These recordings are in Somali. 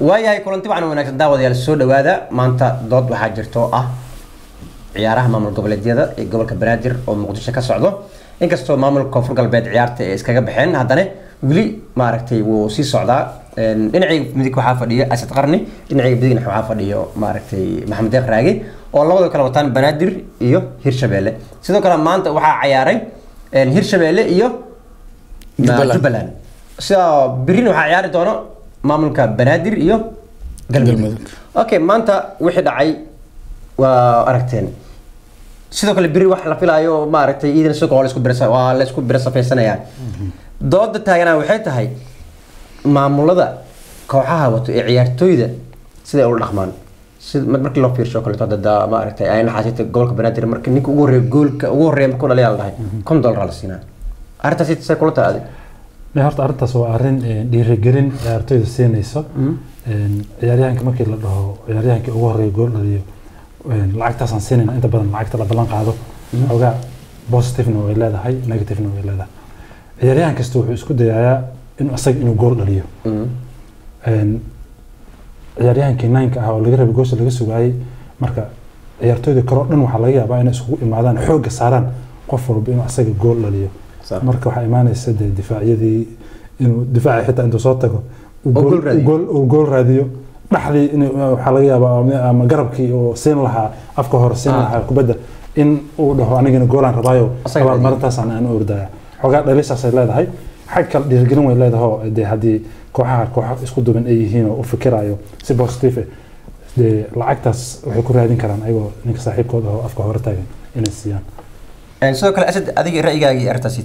waayahay kulanti waxaan wanaagsan daawadayaal soo dhawaada maanta dood waxaa jirta oo ah ciyaaraha maamul goboleedyada ee gobolka banaadir oo muqdisho ka socdo inkastoo maamulka koonfur galbeed ciyaarta ay iskaga baxeen haddana weli maaragtay wuu sii socdaa dhinacayga midig waxaa fadhiyo asad qarni dhinacayga midigna waxaa fadhiyo maaragtay maxamed deeq raage oo labadoo kala wataan banaadir iyo hirshabeelle sidoo kale maanta waxaa cayaaray hirshabeelle iyo Jubbaland. jubbaland sida birina waxaa ciyaari doono maamulka banaadir iyo galmudug Galmudug. okay maanta wixii dhacay waa aragteen sidoo kale biri wax la filaayo oo maaragtay iidan suuqa waa la isku birasa waa la isku bira safaysanayaan dooda taaganaa waxay tahay maamulada kooxaha wato ee ciyaartooyda siday ula dhaqmaan sida mar- markii loo fiirsho kaleeto dada maaragtay ay naxaasita gobolka banaadir marka ninka ugu horreeya goolka ugu horreeya markuu dhaliyaa la dhahay kon dollar la siinaa arrintaasi say kula tahay adig Ne, horta arrintaas waa arrin eh, dhiirigelin ciyaartoyda siinayso Een, ciyaaryahanka markii la dhaho ciyaaryahankii ugu horreeya gool dhaliyo een, lacagtaasaan siinayna inta badan lacagta la ballan qaado xoogaa positivena way leedahay negativena way leedahay ciyaaryahan kasta wuxuu isku dayayaa inuu asaga inuu gool dhaliyo Een, ciyaaryahankii ninka ah oo laga rabay goosha laga sugaayey marka ciyaartoyda kale oo dhan waxaa laga yaabaa inay isugu imaadaan xoogga saaraan qof walba inuu asaga gool dhaliyo Sax. marka waxaa imaanaysa dee difaacyadii inuu difaaci xitaa intuu soo tago uu Oo gool- gool raadiyo. uu gool- uu gool raadiyo dhaxdii in waxaa laga yaabaa ama- ama garabkii oo siin lahaa afka hore siin Ah. lahaa kubadda in uu dhaho anigana goolaan rabaayo Asaga abaalmarintaasaan aan u ordaya xogaa dhalisaasay leedahay xag kale dhiirigelin way leedahay oo dee haddii kooxaha kooxa isku duban ay yihiin oo u fikirayo si positive dee lacagtaas waxay ku raadin karaan ayagoo ninka saaxiibkooda oo afka hore taagan inay siiyaan sidoo kale asad adiga ra'yigaagii arrintaasiit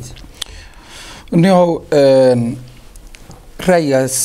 niyow een, ra'yigaas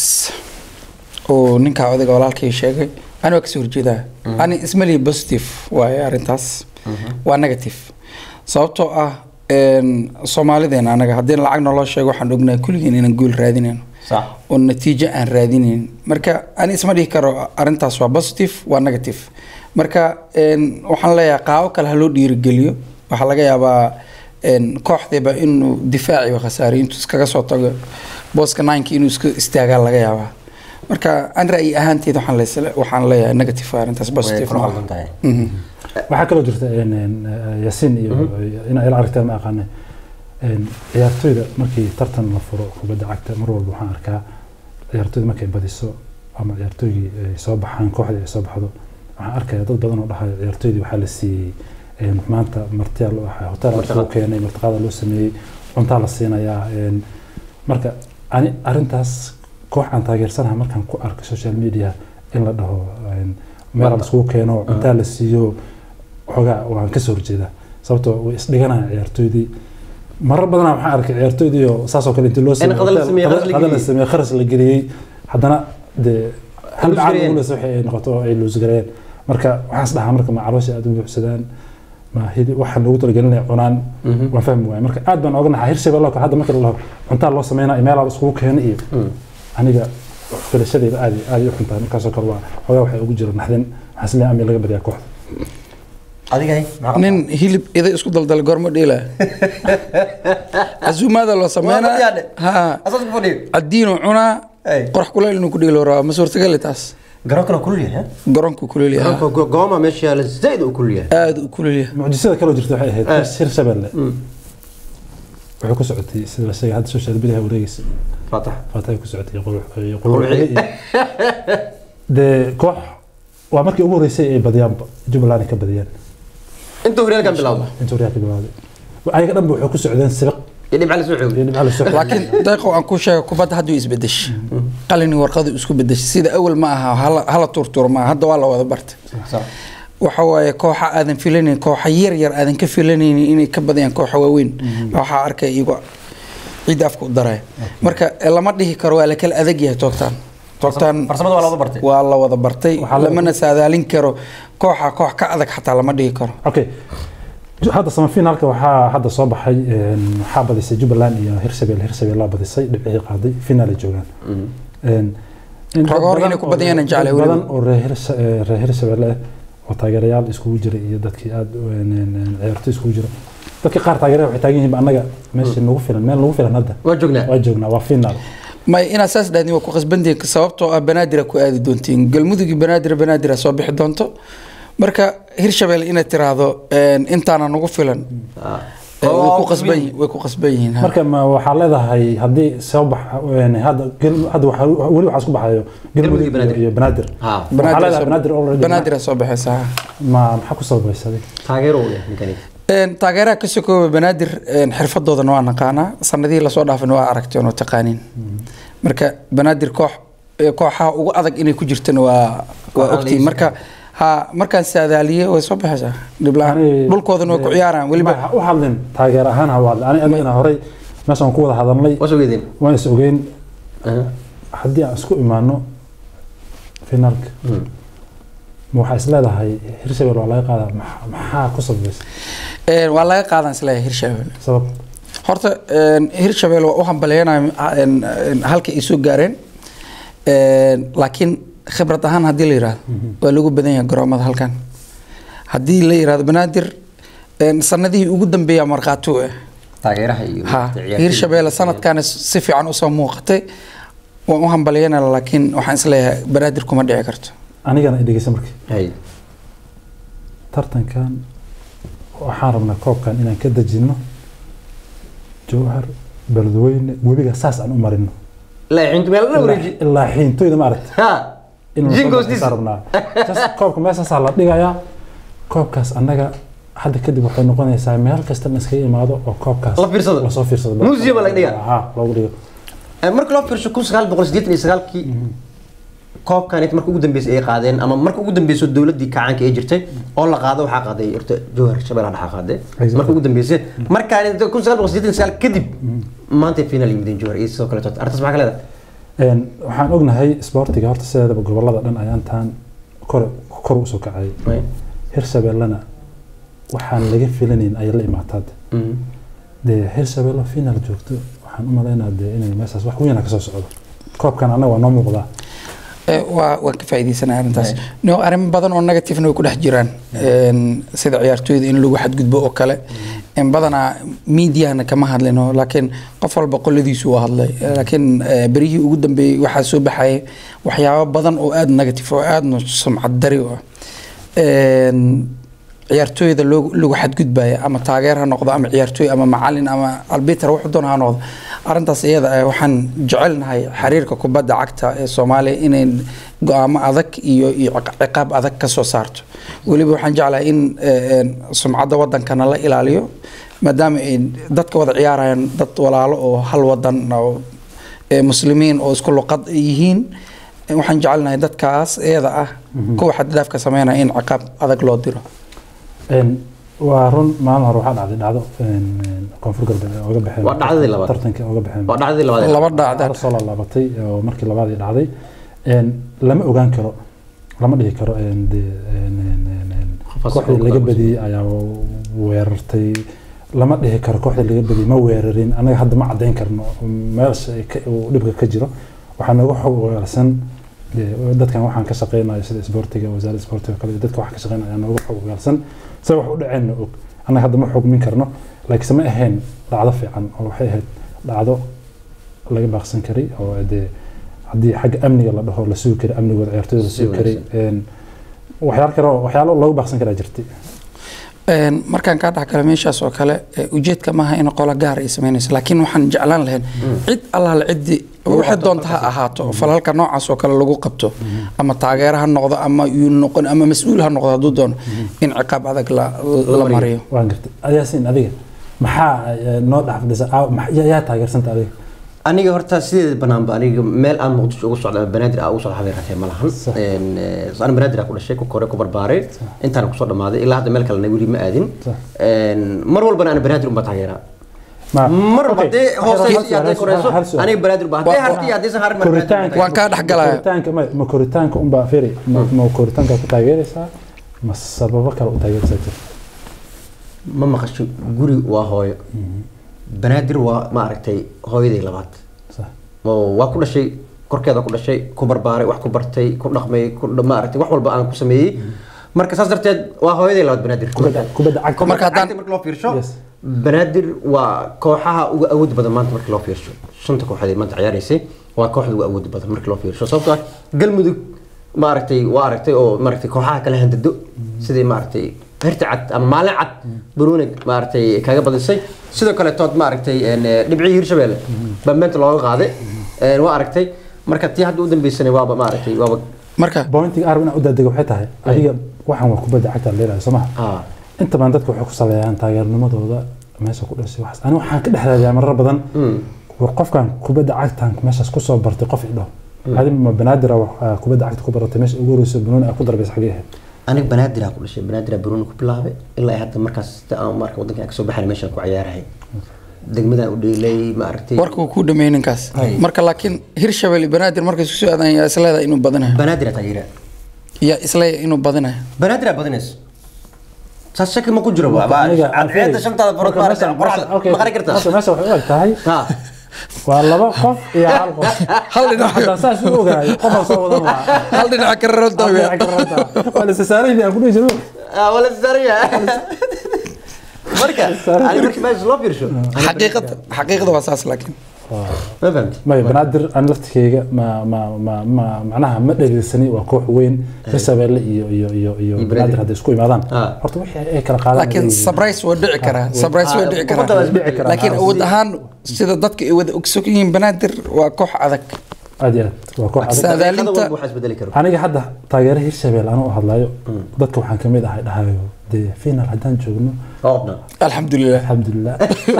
oo ninka odayga walaalkay sheegay ani waa kasoo horjeedaa ani ismalihi positive waaye arrintaas waa negative sababtoo ah een, soomaalideena anaga haddii lacag naloo sheego waxaan ognahay kulligeen inaan guul raadinayno sax oo natiijo aan raadinayn marka ani isma dhihi karo arrintaas waa positive waa negative marka een, waxaan leeyahay qaabo kale ha loo dhiirigeliyo waxaa laga yaabaa een, kooxdiiba inuu difaaciba khasaariyo intuu iskaga soo tago booska nineka inuu iska istaagaa laga yaabaa marka an ra'yi ahaanteed waxaan lees- waxaan leeyahay negative waa arrintaas way positive kula ma qaldan tahay Mhm. waxaa kaloo jirta een, een, eh, yaasiin iyo inaa ila aragteen ma aqaane een, ciyaartoyda markii tartan la furo kubadda cagta mar walba waxaan arkaa ciyaartoyda markay badiso ama ciyaartoygii ay soo baxaan kooxdii ay soo baxdo waxaan arkaya dad badan oo dhahayo ciyaartoydii waxaa la siiyey een, maanta martiyaa loo ahaa hotel Martiqaad. loo keenay martiqaada loo sameeyey cuntaa la siinayaa een, marka ani arrintaas koox aan taageersanaha markaan ku arko social media in la dhaho een, meel la iskugu keeno cuntaa la siiyo xoogaa waan ka soo horjeedaa sababtoo way isdhiganayaan ciyaartoydii marar badanaa waxaan arkay ciyaartoydii oo saasoo kale intii loo In qadal la sameeyey, kharas la qadal la geliyey. sameeyey kharas la geliyey haddana dee hal Luus dhacdo gareeyeen. ugu leysa waxay ay noqoto oo ay luusgareeyeen marka waxaan is dhahaa marka ma caloosha aad u buuxsadaan ma hidi waxaan loogu talagelinaya cunaan waan fahmi waaya marka aad baan oga naxaa hirshabelle oo kale hadda marka la dhaho cuntaa loo sameynaya meelaa la iskugu keeno iyo aniga filashadayda aad iyo- aad ay u xuntahay markaasoo kale waa xoogaa waxay ugu jira naxdin waxaan is leeyahay amni laga badiyaa kooxda adiga hay maxaa nin hilib ida isku daldalay goorma dheela casuumaada loo Waa sameynaa madyaadhe. ha asaas ku fadhiyo cadiinuu cunaa Ay. qorax kuleyl inuu ku dheelo rabaa ma suurtagali taas garoonkana kulul yahay garoonku kuleyl yahaa garoonka gooma meesha yaala zaid uu kulul yahay aada u kuleyl yahay mucjisada kaloo jirta waxay ahayd Eh. hir- hirshabelle wuxuu ku socotay sida la sheegay hadda social media wareegaysa faatax faatahay ku socotay iyo qul- iyo Qulwixi. qulwixi iyo- dee koox waa markii ugu horeysay ay badiyaanba jubbaland ay ka badiyeen intuu horyaalkan bilowda inta horyaa ka bilowday ayaga dhanba waxay ku socdeen sibiq iyo dhibca la soo xoogo iyo dhibca la soo laakiin deeqow aan ku sheega kubadda hadda way isbedeshay qalini warqadu isku bedeshay sida awal ma aha hala- hala turtuur ma aha hadda waa la wada bartay Sax. waxa waaye kooxa aadan filanayn kooxa yar yar aadan ka filanaynin inay ka badiyaan kooxa waaweyn waxaa arkay iyago ciidda afka u daraya marka eh, lama dhihi karo waa la kala adag yahay toogtaan toogtaan farsamada waa la wada bartay waa la wada bartay Waxaa la- lamana saadaalin karo kooxa koox ka adag xataa lama dhihi karo okay hadda samafinaalka waxaa hadda soo baxay een, waxaa badisay jubbaland iyo hirshabelle hirshabelle badisay dhibcihii qaaday finaal ay joogaan Een, in dad Rag hor badan inay ku oo- badiyaan aan jeclahay dad weliba. badan oo reer Hirs- eh, reer hirshabelle ah oo taageerayaal iskugu jira iyo dadkii aad u- een, een, een, ciyaartoy iskugu jira dadka qaar taageeraya waxay taagan yihiin annaga meesha nagu filan meel nagu filan hadda waa joognaa waa joognaa waa finaal may inaad saas dhahdin waa ku qasbantihiin sababtoo ah banaadira ku aadi doontiin galmudug banaadir banaadir soo bixi doonto marka hirshabelle inaad tiraahdo een, intaana nagu filan ee, way ku qasban yihiin- way ku qasban yihiin ha. marka ma waxaa leedahay haddii soo bax een, hadda gel- hadda waxaa- weli waxaa isku baxayo galmudug iyo Banaadir. iyo banaadir ha waxaa Banaadir leedahay soo- banaadir already banaadir soo baxaysa ha. ma maxaa ku salbaysaday taageero u leh ninkani Een, taageeraha ka sokooba banaadir een, xirfadoodana waa naqaanaa sanadihii lasoo dhaafin waa aragteen oo taqaaniin marka banaadir koox ee, kooxaha ugu adag inay ku jirtana waa waa Kooxaha ogtiin la marka ha markaan saadaaliye way soo baxaysaa dhib la-aan Ani- dhulkoodana way ku ciyaaraan weliba ma u hadlin taageer ahaan ha u hadlin ani anigana horey meeshaan ku wada hadalnay waa soo geedeen waan is ogeyn Aha. haddii aan isku imaano finaalka Mm. ma waxaa is leedahay hirshabelle waa laga qaadaa maxa- maxaa ku salbaysa Een, waa laga qaadan isleeyahay hirshabelle sabab horta een, hirshabelle waa u hambalyeynaya een, een, halka ay soo gaareen Een, laakiin khibrad ahaan haddii la yidhaahdo waa lagu badan yahay garoomada halkan haddii la yidhaahdo banaadir een, sanadihii ugu dambeeya markhaati u ah taageeraha iyo ha ciyaartoyda. hirshabelle sanadkan si fiican usoo muuqatay waan u hambalyeynaya laakiin waxaan isleeyahay banaadir kuma dhici karto anigana i dhegeysa markii hay tartankan waxaan rabnaa koobkan inaan ka dejino jowhar beledweyne webiga saas aan u marino laacintu meel la wareeji ilaa xiintoyda maaragta ha in jingoosdiisa rabnaa Just koobka meeshaasaa la dhigayaa koobkaas annaga hadda kadib waxay noqonaysaa meel kasta in iskaga imaado oo koobkaas La fiirsado. lasoo fiirsado Museum baa laga dhigaa. ha loogu dhigo marka loo fiirsho kun sagaal boqol siddeetan iyo sagaalkii koobkan marka ugu dambeysay ay qaadeen ama marka ugu dambeyso dowladdii kacaanka ee jirtay oo la qaado waxaa qaaday horta jowhar shabeellaha dhexa qaade Exactly. marka ugu dambeysay markaan kun sagaal boqol siddeetan iyo sagaal kadib maantay final yimideen jowhar iyo sidoo kale arrintaas maxaa ka leedahay Een, waxaan ognahay isboortiga horta sideedaba gobolada dhan ayaantaan kor kor usoo kacay hirshabellena waxaan laga filanayn ayay la imaataad Mhm. dee hirshabelle final joogto waxaan u malaynaa dee inay meeshaas wax weyna kasoo socdo koobkan annaga waa noo muuqdaa Eh, waa waan ka faa'iidaysanaa arrintaas no arrimo badan oo negativena way ku dhex jiraan Een, sida ciyaartooyda in lagu xadgudbo oo kale Een, badanaa miidiyahana kama hadlino laakiin qof walba qoladiisu waa hadlay Eh, laakiin eh, berihii ugu dambeeyey waxaa soo baxaya waxyaabo badan oo aada negative oo aadna sumcad dari u ah Een, ciyaartooyda loo- lagu xadgudbaya ama taageer ha noqdo ama ciyaartooy ama macalin ama albiter wuxuu doona ha noqdo arrintaas iyada ah waxaan jecelnahay xiriirka kubadda cagta ee soomaaliya inay go-aamo adag iyo iyo ciq- ciqaab adag ka soo saarto weliba waxaan jeclahay in eh, een, sumcadda wadankana la ilaaliyo maadaama ay dadka wada ciyaarayaan dad walaalo oo hal wadan oo eh, muslimiin oo isku luqad yihiin Eh, waxaan jecelnahay dadkaas iyada ah kuwa xaddaafka sameynaya in ciqaab adag loo diro Een, waa run maalin hore waxaa dhacday dhacdo een, een, koonfur galbeed ee oga baxeen Waa dhacdadii labaad. tartanka oga baxeen waa dhacdadii labaad ee laba dhacda Hal soo laabatay oo markii labaadii dhacday Een, lama ogaan karo lama dhihi karo een, dee, een, een, een, een, Qofkaas kooxdii oo laga kale. badiyey ayaa weerartay lama dhihi karo kooxdii laga badiyey ma weerarin anaga hadda ma caddayn karno meelsha ay ka- uu dhibka ka jiro waxaa nooga xog ogaarsan dee, dadkan waxaan ka shaqeynayo sida isboortiga wasaaradda isboortiga kale iyo dadka waxaan ka shaqeynaya ayaa nooga xog ogaarsan se wax u dhaceenna og annaga hadda ma xugmin karno laakiinse ma ahayn dhacdo fiican oo waxay ahayd dhacdo laga baaqsan karay oo dee haddii xagga amniga la dhaho la sugi karay amnigooda ciyaartooyda la Si sugi karay een, waxyaalo kale oo- waxyaalo loogu baaqsan karaa jirtay Een, markaan kaa dhexgala meeshaas oo kale eh, ujeedka maaha in qolo gaar ay sameynayso laakiin waxaan jeclaan lahayn cid allaale ciddii waxay doonta ha ahaato falalka noocaas oo kale lagu qabto ama taageero ha noqdo ama yuu noqon ama mas-uul ha noqdo hadduu doono in ciqaab adag la, la mariyo waan gartay adiyaasin adiga maxaa eh, noo dhexfadhisa yaa taageersanta adiga aniga horta sideeda banaanba aniga meel aan muqdisho ugu socda ama banaadir aan ugu socda habeen ratee ma lahan Sax. Een, eh, ana banaadir aan ku dhashay ku koray ku barbaaray intaan kusoo dhamaaday ilaa hadda meel kalena weli ma aadin Sax. Een, mar walbana ana banaadir unbaa taageeraa Ma- mar walba Okay. haddee Hal hooseyso iyo su'aal, haddee hal koreyso su'aal, hal su'aal. aniga banaadir baa haddee Wa- harti iyo haddee sahaar mar koritaanka waan kaa dhexgalaya koritaanka ma ma koritaanka unbaa firi ma ma koritaanka ku taageeraysaa ma sababo kale u taageeraysaa jirta ma maqasho guri waa hooyo banaadir waa ma aragtay hooyaday labaad sax oo waa ku dhashay korkeeda ku dhashay ku barbaaray wax ku bartay ku dhaqmay ku ma aragtay wax walba aan ku sameeyey marka saas darteed waa hooyaday labaad banaadir kubadda kubadda cagta Marka haddaan- marka loo fiirsho Yes. banaadir waa kooxaha ugu awood badan maanta marka loo fiirsho shanta kooxood ee maanta ciyaaraysay waa kooxda ugu awood badan marka loo fiirsho sababtoo ah galmudug maaragtay waa aragtay oo maaragtay kooxaha kala handado sidii maaragtay herti cad ama maalin cad baruuni maaragtay kaga badisay sidoo kale tood maaragtay een, eh, dhibcihii hirshabelle baa meenta looga qaaday Een, waa aragtay marka tii hadda u dambeysana waaba maaragtay waaba marka bointiga arab inaan u daadega waxay tahay adiga waxaan waa kubadda cagta leedahay soo maha ah, inta badan dadka waxay ku saleeyaan taageernimadooda meesha ku dhashay waxaas ani waxaan ka dhex raadiyaa marar badan mm, war qofkan kubadda cagtan meeshaas kusoo bartay qof idho adi ma banaadir kubadda cagta ku baratay meesha ugu horeysa banooni aa ku darbaysa xagee ahayd aniga banaadir ku dhashay banaadir baruuni ku bilaabay ilaa ay hadda markaas ta- aan marka wadanka kasoo baxay meeshaan ku ciyaarahay degmadan u dheelay maaragtay warka uu ku dhameeyay ninkaas Hay. marka laakiin hirshabelle banaadir markay isku soo aadaan yaa isleedahay inuu badanayo banaadir taageera yaa isleeyahay inuu badanayo banaadir badinayso saas shaki ma ku jiro waa cadceeda shantaada farood maaragtay qoraxda ma qari kartaa Marka meesha waxay u eg tahay ha waa laba qof iyo hal qof hal dhinac haddaan saas u ogaayo qofaan soo wadan lahaa hal dhinaca ka raranta waa la sasaarayni aan ku dhihi jiro Ah, wala saaraya marka ani marka meesha loo fiirsho xaqiiqada xaqiiqada waa saas laakiin ma fahamti maya banaadir aan laftikeyga ma ma ma ma macnaha ma dhegeysanin waa koox weyn hirshabelle iyo iyo iyo iyo Iyo banaadir Banaadir. hadday isku imaadaan Ah. horta wixii ay kala qaadaan laakiin surprise waa dhici karaa surprise waa dhici Kubadda waa karaa isbedeli karaa. laakiin awood ahaan sida dadka ay wada ogsoon yihiin banaadir waa koox adag aad iyo aad waa koox adag Sa- daqiiqada Saadaalinta- walba waxaa isbedeli karo aniga hadda taageere hirshabelle anuu hadlayo dadka waxaan kamid ahay dhahayo dee final haddaan joogno oodna alxamdulilah alxamdulilah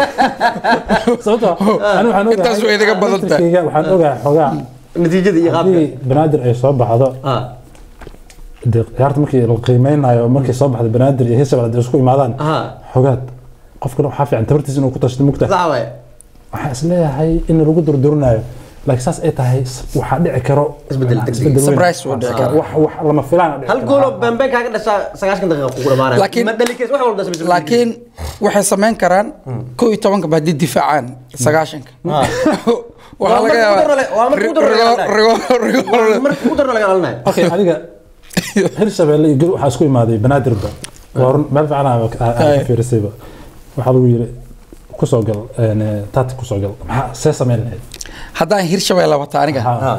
sababtoo ani waxaan ogahay Intaas way idaga badan tahay. laftirkeyga waxaan ogahay xogaa natiijada iyo qaabka haddii banaadir ay soo baxdo ah dee ciyaarta markii la qiimeynayo markay soo baxdo banaadir iyo hirshabelle hadday isku imaadaan ah xogaad qofkana waxaa fiican tabartiisa inuu ku tashto mugta sax waay waxaan isleeyahay in lagu durdurinayo laakiin saas ay tahay s- waxaa dhici karo Isbedel degdeg. isbedel weyn. Surprise wuu dhici karaa. wax wax lama filaan hal gool oo bambe kaaga dhashaa sagaashan daqiiqa kugu dhamaanaya Laakiin- ma dhali karaysa wax walba dhashay laakiin waxay samayn karaan kow iyo tobanka ba haddii difaacaan sagaashanka Ah. waxaa Waa laga marka ugu darale- waa marka ugu darale laga yaabaa marka ugu darna laga dhalanayo okay adiga hirshabelle iyo gel waxaa isku imaaday banaadirba waa run meel fiican aa ka fiirisayba waxaa lagu yiri kusoo gal een, taati kusoo gal maxaa see sameyn lahayd haddaan hirshabelle wata aniga Ha,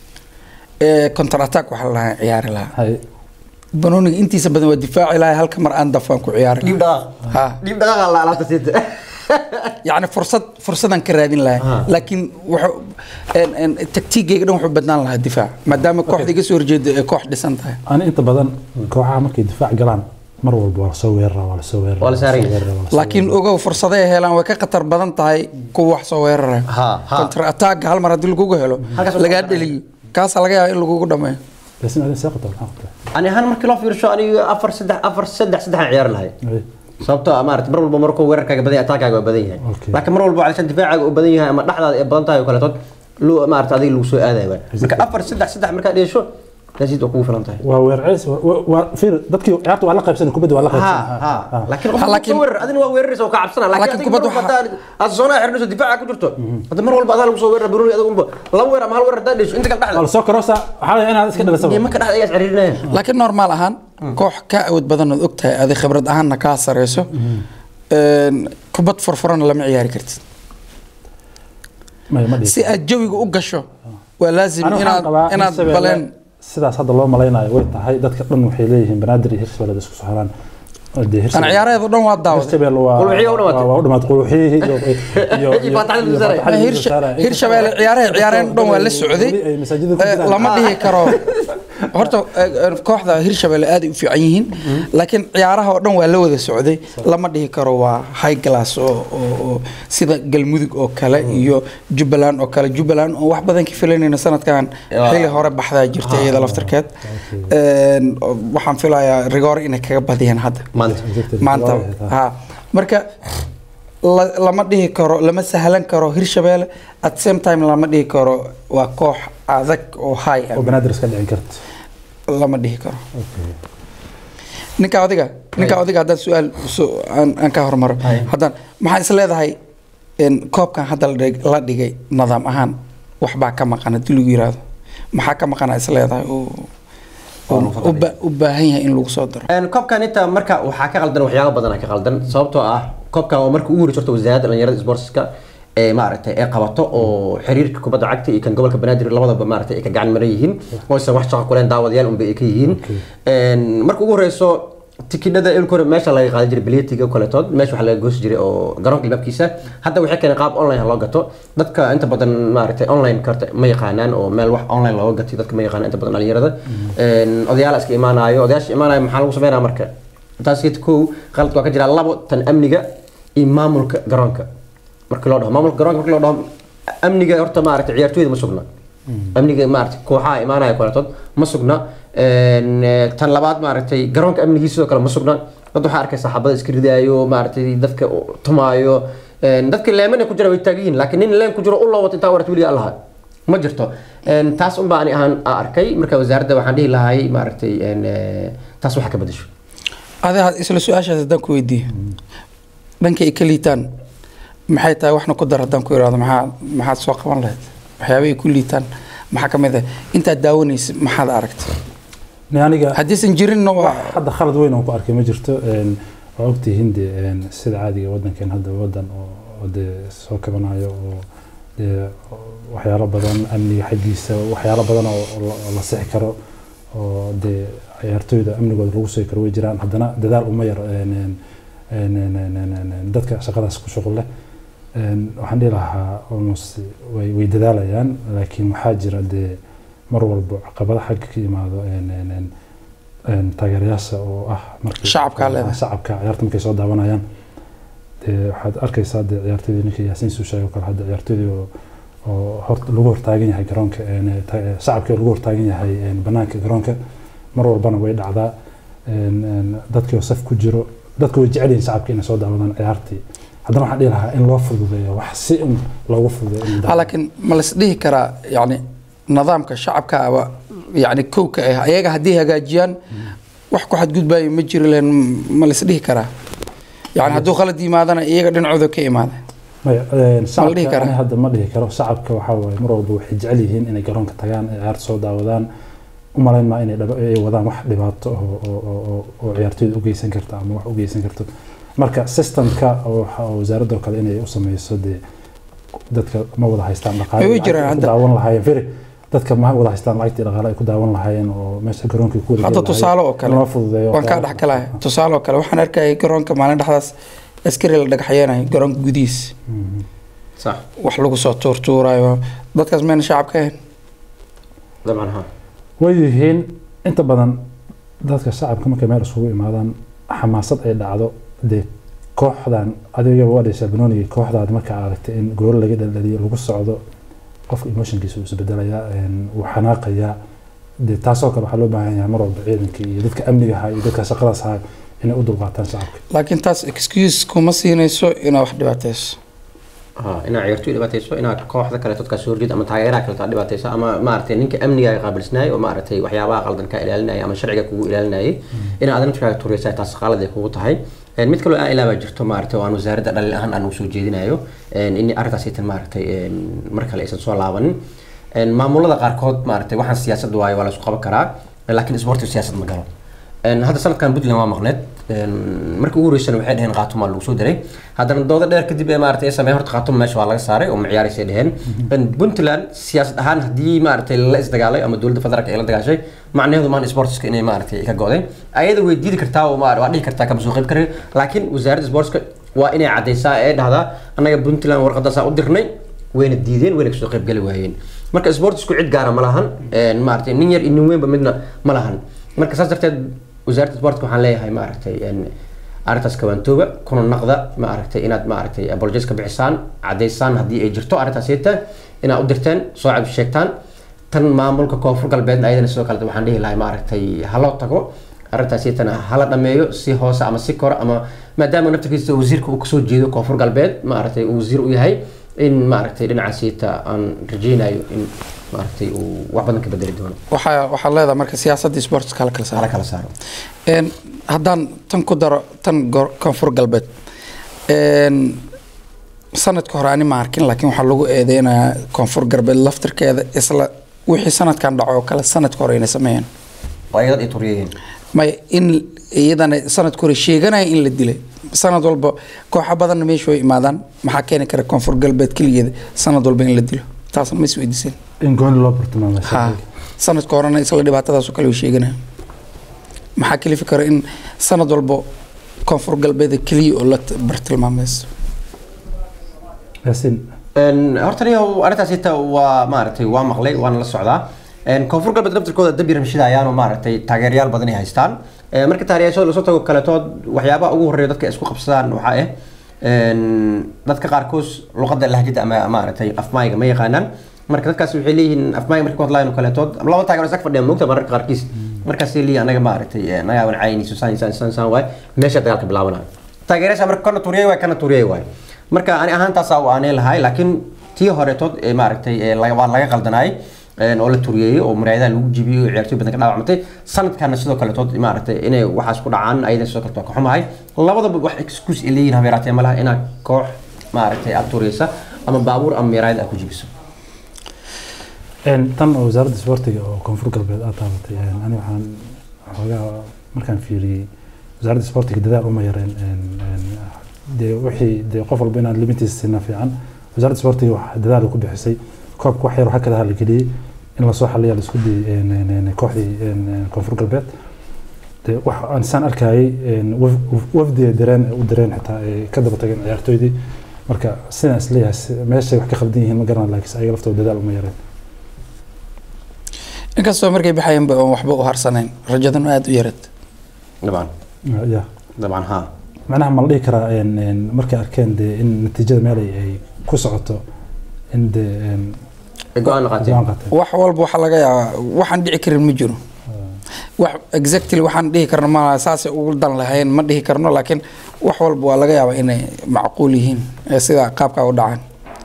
counter attack waxaa la dhahaa ciyaari lahaa hay banooniga intiisa badan waa difaaci lahaa halka mar aan dafaan ku ciyaari dhiib lahaa dhaqaaq ha dhiib dhaqaaqa la alaabta siita yacni fursad fursadaan ka raadin lahaa Ah. laakiin wuxuu een- een, taktiigayga dhan wuxuu badnaan lahaa difaac maadaama kooxda iga soo horjeeda ay koox dhisan tahay ani inta badan kooxaha markay difaac galaan mar walba waa lasoo weeraraa waa lasoo weeraraa Waa la saaran yahay. lasoo weeraraa, waa lasoo laakiin ogow fursaday helaan way ka khatar badan tahay kuwa wax soo weeraraya Ha, ha. counter attack hal mar haddii lagugu helo Halkaas waa lagaa ku dheliyo kaasaa laga yaaba in lagugu dhameeyo laakiin adin see qabtaa maxaa qabtaa ani ahaan markii loo fiirsho aniga afar saddex afar saddex saddex aan ciyaari lahay Hay. sababtoo ah maarata mar walba markuu weerarkaaga badan yahay ataakaaga waa badan yahay Okay. laakiin mar walba calishan difaacaaga uu badan yahay ama dhexdaada ay badan tahay oo kaleetood lu maarata adiga lagu soo aadaya baa marka afar saddex saddex markaad dheesho taasiid waa kugu filan tahay waa weerceys waa- waa fiir dadkii ciyaarta waa la qaybsan kubadda waa la ha qaybsan ha laakiin Ha, qofka laakiin- soo weerar adina waa weeraraysa oo ka cabsana Laakiin laakiin adiga kubadda mar walba waxaa- haddaa aad zoonaa xirnayso difaaca ku jirto hadda mar walba adaa lagu soo weerara baroni adiga unba laba weer ama hal weer haddaa dheesho inta kale waa dhexda lasoo karoosa waxaa laga inaad iska dhalisaba iyo marka dhexda ayaas ciriirinaya laakiin normaal ahaan koox ka awood badan ood ogtahay adi khibrad ahaanna kaa sareyso een, kubad furfurana lama ciyaari kartid Maya, ma dhihi si aad jawiga u gasho waa laazim Ani waxaan inaad qabaa inaad Hirshabelle baleen sidaas hadda loo malaynayo way tahay dadka dhan waxay leeyihiin banaadir iyo hirshabelle isku soo haraan dee aan hirshabelle ciyaareedu dhan waa daawaday hirshabelle waa Qulwixii waa u dhamaatay. waa u dhamaatay qulwixii iyo iyo Iyo Faataxada lagu saaray. Faataxada lagu Hirsha- saaray. hirshabelle ciyaaraha ciyaareen dhan waa la socday Weli ay masaajidda ku Eh, jiraan. lama dhihi karo horta eh, eh, kooxda hirshabelle aad ay u fiican yihiin laakiin ciyaaraha oo dhan waa la wada socday lama dhihi karo waa high glass oo oo- oo sida galmudug oo kale iyo jubbaland oo kale jubbaland oo wax badan ka filanayna sanadkan Waa. xili hore baxdaa jirta iyada laftarkeed Een, oo waxaan filayaa rigoore inay kaga badiyeen hadda maanta maanta Waa ha marka la- lama dhihi karo lama sahlan karo hirshabelle at same time lama dhihi karo waa koox adag oo high ah oo banaadir iska dhicin karta lama dhihi karo ninka adiga ninka adiga haddaan su-aal su- aan aan ka hormaro haddaan maxaa is leedahay een, koobkan hadda la dhig- la dhigay nidaam ahaan waxbaa ka maqan haddii lagu yiraahdo maxaa ka maqana is leedahay oo oo u ba- u baahan yahay in lagu soo daro Een, koobkan inta marka waxaa ka qaldan waxyaabo badan ka qaldan sababtoo ah koobkan waa markii ugu horeysa horta wasaaradda dhalinyarada sportska ee maaragtay ee qabato oo xiriirka kubadda cagta iyo kan gobolka banaadir labadaba maaragtay ay ka gacan maran yihiin oo aysan wax shaqo kuleen daawadayaal unba ay ka yihiin Een, marka ugu horeyso tikidhada ilka hore meesha laga qaadan jiray biletiga kaleetood meesha waxaa laga goosi jiray oo garoonka ilbaabkiisa hadda waxay keeneen qaab online loo gato dadka inta badan maaragtay online karta ma yaqaanaan oo meel wax online looga gatay dadka ma yaqaanaan inta badan dhalinyarada Een, odayaal iska imaanayo odayaasha imaanayo maxaa lagu sameynaya marka taas iyada kow qalad waa ka jira labo tan amniga iyo maamulka garoonka markii loo dhaho maamulka garoonka markii loo dhaho amniga horta maaragtay ciyaartooyda ma sugna amniga maaragtay kooxaha imaanaya kaleetood ma sugna Een, eh, tan labaad maaragtay garoonka amnigiisa sidoo kale ma sugna dad waxaa arkay saxaabada iska ridaayo maaragtay dadka tumaayo Een, dadka leemana ku jira way taagan yihiin laakiin nin leen ku jiro u loo wato intaa warat weliga allaha ma jirto Een, taas unbaa ani ahaan aan arkay marka wasaaradda waxaan dhihi lahay maaragtay een, eh, taas waxa ka bedesho adiga isla su-aashaas haddaan ku weydiiyo dhanka ay ka liitaan maxay tahay waxna ku dar haddaan ku irahdo maxaa maxaad soo qaban lahayd waxyaaba ay ku liitaan maxaa ka mid ah intaad daawanaysa maxaad aragtay Ni aniga haddiisan jirinna waa hadda khalad weyn oo ku arkay ma jirto Een, waa ogtihiin de een, sida caadiga wadankeen hadda wadan oo oo dee soo kabanayo oo dee waxyaalo badan amniga xaggiisa waxyaalo badan oo oo la- oo la sixi karo oo dee ciyaartooyda amnigooda lagu soo karo way jiraan haddana dadaal uma yar een, een, een, een, een, een, een, een, dadka shaqadaas ku shuqul leh Een, waxaan dhihi lahaa almost way way dadaalayaan laakiin waxaa jira dee mar walba caqabada xagga ka yimaado een, een, een, een, taageerayaasha oo ah markii Shacabka leedahay. shacabka ciyaarta markay soo daawanayaan dee waxaad arkaysaa dee ciyaartoydii ninkii yaasiin suu sheegay oo kale hadda ciyaartoydii oo oo hor lagu hortaagan yahay garoonka een, ta- shacabkii oo lagu hortaagan yahay een, banaanka garoonka mar walbana way dhacdaa een, een, dadkii oo saf ku jiro dadku way jecel yihiin shacabka inay soo daawadaan ciyaartii haddana waxaan dhihi lahaa in loo fududeeyo wax si in loogu fududeeyo in Ah, laakiin ma la isdhihi karaa yani nidaamka shacabka aba yani kow ka ah ayaga haddii hagaajiyaan wax ku xadgudbaayo ma jiri leen ma la isdhihi karaa yani hadduu khalad yimaadana iyaga dhinacooda ka imaada maya een, Ma la dhihi shacabka karaa? ani hadda ma dhihi karo shacabka waxaa waaye mar walba waxay jecel yihiin inay garoonka tagaan ay ciyaarta soo daawadaan u malayn maa inay dhaba- ay wadaan wax dhibaato oo- oo- oo- oo- oo ciyaartooyda u geysan karta ama wax u geysan karto marka systemka oo waxa- oo wasaaradda oo kale inay u sameyso dee dadka ma wada haystaan dhaqaale Way lacagta jiraan ay ku hadda. daawan lahaayeen firi dadka ma wada haystaan lacagtii dhaqaale ay ku daawan lahaayeen oo meesha garoonkii ku wada hadda geli lahaayeen. tusaale oo kale loo fududeeyo waan kaa dhex galaya tusaale oo kale waxaan arkayay garoonka maalin dhexdaas askari la dhagaxyeenayo garoonka gudihiisa Mhm. sax wax lagu soo tuurtuurayo dadkaas mayna shacabka ahayn dabcan ha way yihiin inta badan dadka shacabka markay meel isugu imaadaan xamaasad ay dhacdo dee kooxdan adigaba waa dhashaa banoonigii kooxdaad markaa aragtay in gool laga dhaldhaliyo lagu socdo qofka emotionkiisa uu isbedelayaa een, wuu xanaaqayaa dee taasoo kale waxaa loo baahan yahay mar walba ciidanka iyo dadka amniga ahaa iyo dadka shaqadaas ahaa inay u dulqaataan shacabka laakiin taas excuse kuma siinayso inaad wax dhibaatayso ha inaa ciyaartoy dhibaatayso inaa kooxda kale dadka soo horjeed ama taageeraha kale taa dhibaatayso ama maaragtay ninka amniga ay qaabilsanaay oo maaragtay waxyaabaha qaldan ka ilaalinaya ama sharciga kugu ilaalinayay inaa adan markaa tureysa taas qalad ay kugu tahay Een, mid kaloo aan ilaaba jirto maaragtay oo aan wasaaradda dhalin ahaan aan usoo jeedinayo een, in arrintaas aytan maaragtay een, mar kale aysan soo laabanin Een, maamulada qaarkood maaragtay waxaan siyaasad waayo waa la isku qaban karaa laakiin isboortiga siyaasad ma galo Een, hadda sanadkan puntland waa maqneed Een, markii ugu horeysana waxay dheheen khaatuma lagu soo diray haddana doodo dheer kadib ee maaragtay ay sameeyeen horta khaatuma meesha waa laga saaray oo maciyaaraysay dheheen Een, puntland siyaasad ahaan haddii maaragtay la isdagaalay ama dowladda federaalka ay la dagaashay macnaheedu maan sportska inay maaragtay ka go'day ayada way diidi kartaa oo ma- waa dhihi kartaa kama soo qayb karin laakiin wasaaradda sportska waa inay caddaysaa ee dhahdaa annaga puntland warqadaasaa u dirnay wayna diideen wayna kasoo qayb gali waayeen marka sportsku cid gaara ma lahan Een, maaragtay nin yar iyo nin weynba midna ma lahan marka saas darteed wasaaradda sportka waxaan leeyahay maaragtay een, arrintaas kawaantooba kuna naqda maaragtay inaad maaragtay apologies ka bixisaan caddaysaan haddii ay jirto arrintaas yeeta inaad u dirteen soo cab sheegtaan tan maamulka koonfur galbeedna ayadana sidoo kale waxaan dhihi lahay maaragtay haloo tago arrintaas yeetana hala dhameeyo si hoose ama si kore ama maadaama naftarkiisa wasiirka uu kasoo jeedo koonfur galbeed maaragtay uu wasiir u yahay in maaragtay dhinacaas yeeta aan rajaynayo in maaragtay uu wax badan ka bedeli doono waxaa waxaad leedahay marka siyaasadda sports kala kala hala saara kala saaro Een, haddaan tan ku daro tan gor- koonfur galbeed Een, sanadka hore ani ma arkin laakiin waxaa lagu eedeynayaa koonfur galbeed laftirkeeda isla wixii sanadkan dhaco oo kale sanadka hore inay sameeyeen waa iyadad ay turiyeen may in iyadana sanadka hore sheeganaya in la dilay sanad walba kooxa badanna meesha way imaadaan maxaa keeni kara koonfur galbeed keligeeda sanad walba in la dilo taasna ma is weydiiseen in gooni loo bartilmaamay ha sanadka horena isla dhibaatadaasoo kale way sheeganaya maxaa kalifi kara in sanad walba koonfur galbeeda keliya oo la t- bartilmaamayso yaasiin Een, horta niyow arrintaas ita waa maaragtay waa maqlay waana la socdaa Een, koonfur galbeed laftirkooda dab yaramshidayaan maaragtay taageerayaal badan ay haystaan Ee, marka taageerayaashooda lasoo tago kaletood waxyaabaha ugu horreeya dadka ay isku qabsadaan waxaa ah een, dadka qaarkood luqadda lahjada ama maaragtay afmaayga ma yaqaanaan marka dadkaas waxay leeyihiin afmaayga marka ku hadlayan kaletood laba taageero is ag fadhiya moogta mararka qaarkiis markaasay leeyihin anaga maaragtay ee, nagaa wan caynayso saan saan saan saan waay meesha dagaalka bilaabanayo taageerayaasha marka kana turiyay waay kana turiyay waay marka ani ahaantaasaa aanay lahay laakiin tii horetood ee maaragtay ee laga- waa laga qaldanaay een, oo la turiyeeyey oo muraayadaha lagu jibiyey oo ciyaartoy badan ka dhaawacmatay sanadkana sidoo kaletood maaragtay inay waxaas ku dhacaan ayadan sidoo kaleto waa ka xumahay labadaba wax excuse ay leeyihin habeeraatee ma laha inaad koox maaragtay aad turiyeysa ama baabuur ama muraayad aad ku jibiso Een, tan oo wasaaradda isboortiga oo koonfur galbeed aad taabatay een, ani waxaan xoogaa markaan fiiriyey wasaaradda isboortiga dadaal uma yareen een, een, dee wixii dee qof walba inaad limitiisa siinaa fiican wasaaradda isboortiga wax dadaal ku bixisay koobka wax yar waxaa kadaha la geliyey in lasoo xaliya la isku dayey een, een, een, kooxdii een, een, koonfur galbeed dee wax aan saan arkayay een, waf- waf- wafdiga dareen u dareen xitaa ay ka daba tageen ciyaartooydii marka sidaan isleeyahay si- meeshay wax ka khaldan yihiin ma garanaa laakiin ayaga laftooda dadaal uma yareen inkastoo markay baxayanba oon waxba u harsanayn rajaduna aada u yarad dabcan ya dabcan haa macnaha ma la dhihi karaa een, een, markay arkeen dee in natiijada meel ay ay ku socoto in dee een, ay go-aan qaateen go'aan qaateen wax walba waxaa laga yaabaa waxaan dhici karin ma jiro wax exactly waxaan dhihi karno ma saasay ugu dan lahayn ma dhihi karno laakiin wax walba waa laga yaabaa inay macquul yihiin ee sida qaabkaa u dhacaan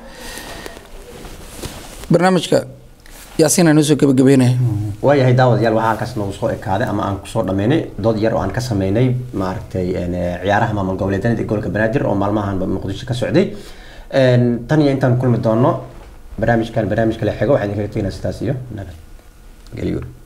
barnaamijka yaasiin aan usoo gabagabeynaya waayahay daawadayaal waxaa halkaas noogu soo ekaaday ama aan kusoo dhammaynay dood yar oo aan ka sameynay maaragtay een, eh, ciyaaraha maamul goboleedyada ee gobolka banaadir oo maalmahan muqdisho ka socday Een, tan iyo intaan kulmi doono barnaamijkan barnaamij kale xigo waxaan idinkaga teginaa sidaas iyo nabad gelyo